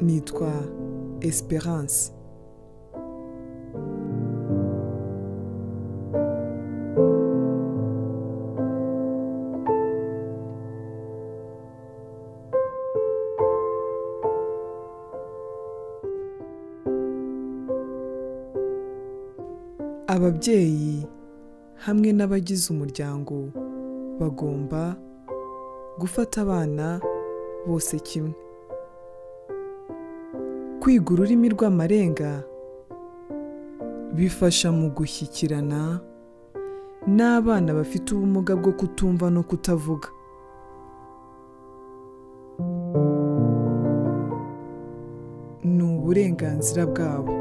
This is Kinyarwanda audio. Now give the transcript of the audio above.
nitwa Esperance ababyeyi hamwe n'abagize umuryango bagomba gufata abana bose kimwe kwiga ururimi rw'amarenga bifasha mu gushyikirana n'abana bafite ubumuga bwo kutumva no kutavuga ni uburenganzira bwabo